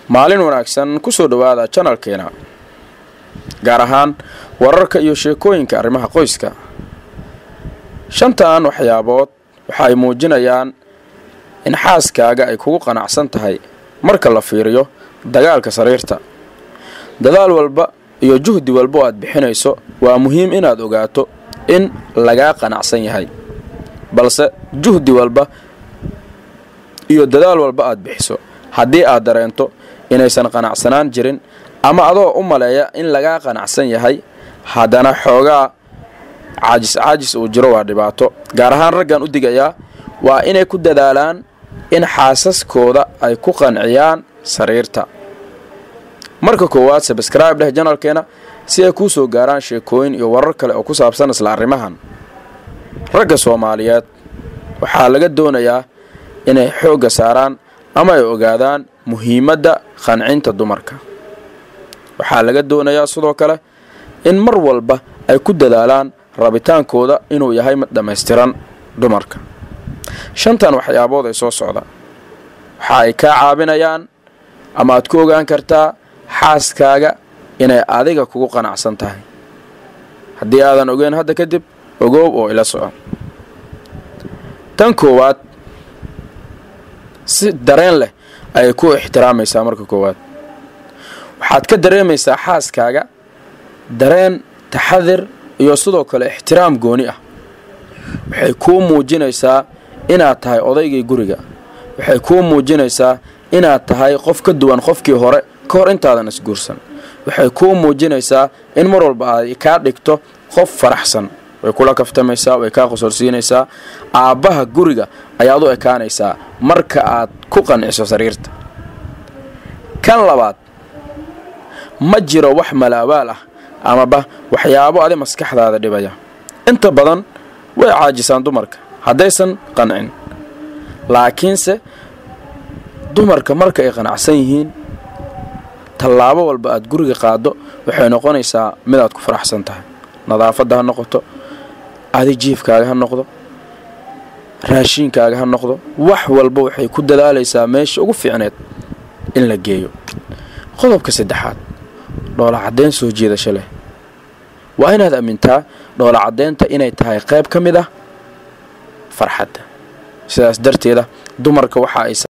maalin wanaagsan ku soo dhowaada janalkeena gaar ahaan wararka iyo sheekooyinka arrimaha qoyska shantan waxyaabood waxa ay muujinayaan in xaaskaaga ay kugu qanacsan tahay marka la fiiriyo dagaalka sariirta dadaal walba iyo juhdi walba oo aad bixinayso waa muhiim inaad ogaato in lagaa qanacsan yahay balse juhdi walba iyo dadaal walba aad bixiso haddii aad dareento inaysan qanacsanaan jirin ama adoo u maleeya in lagaa qanacsan yahay haddana xoogaa caajis caajis uu jiro waa dhibaato gaar ahaan raggan u digayaa waa inay ku dadaalaan in xaasaskooda ay ku qanciyaan sariirta marka koowaad sabscribe dheh janalkeena si ay kuu soo gaaraan sheekooyin iyo warar kale oo ku saabsan isla arrimahan ragga soomaaliyeed waxaa laga doonayaa inay xoogga saaraan ama ay ogaadaan muhiimadda qancinta dumarka waxaa laga doonayaa sidoo kale in mar walba ay ku dadaalaan rabitaankooda inuu yahay mid dhammaystiran dumarka shantan waxyaabood ay soo socda waxa ay kaa caabinayaan ama aad ku ogaan kartaa xaaskaaga inay adiga kugu qanacsan tahay haddii aadan ogeyn hadda kadib ogoob oo ila soco tan koowaad si dareen leh ayay ku ixtiraamaysaa marka koowaad waxaad ka dareemaysaa xaaskaaga dareen taxadir iyo sidoo kale ixtiraam gooni ah waxay kuu muujinaysaa inaad tahay odaygii guriga waxay kuu muujinaysaa inaad tahay qof ka duwan qofkii hore ka hor intaadan isguursan waxay kuu muujinaysaa in mar walba ay kaa dhigto qof faraxsan way kula kaftamaysaa way kaa qosolsiinaysaa aabbaha guriga ayaad u ekaanaysaa marka aad ku qanciso sariirta kan labaad ma jiro wax malaabaal ah amaba waxyaabo adi maskaxdaada dhibaya inta badan way caajisaan dumarka haddaysan qancin laakiinse dumarka marka ay qanacsan yihiin tallaabo walba aad guriga qaaddo waxay noqonaysaa midaad ku faraxsan tahay nadaafadda ha noqoto adi jiifkaaga ha noqdo raashiinkaaga ha noqdo wax walba waxay ku dadaalaysaa meesha ugu fiicneed in la geeyo qodobka saddexaad dhoola caddayn soo jiidasho leh waa inaad amintaa dhoola caddaynta inay tahay qayb ka mid ah farxadda sidaas darteeda dumarka waxa ay